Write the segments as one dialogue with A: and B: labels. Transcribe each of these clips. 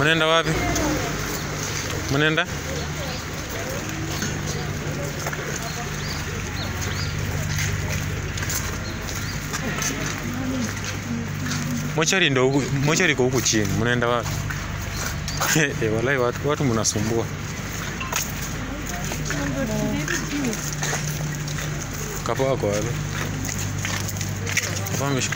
A: Mnaenda wapi? Mnaenda? Mochari ndo huku, mochari iko huku chini. Mnaenda wapi? Eh, walai watu, watu mnasumbua. Kapo wako wapi? Kapo ameshuka.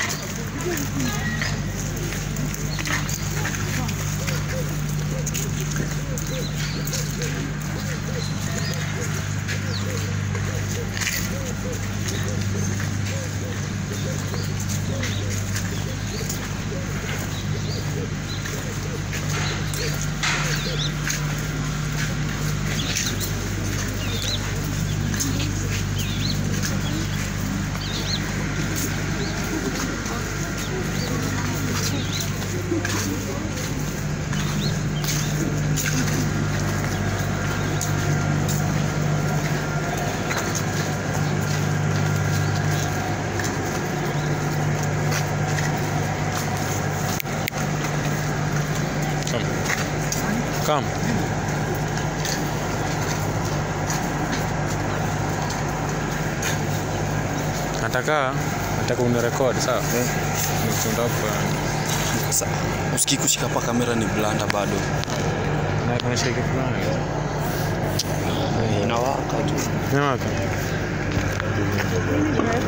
A: Come. Nataka nataka unirekodi sawa?
B: Eh.
A: Tunataka
B: Sasa usikii kushika pa kamera ni blanda bado.
A: na kuna shake fulani.
B: Inawaka tu.
A: Ni wapi?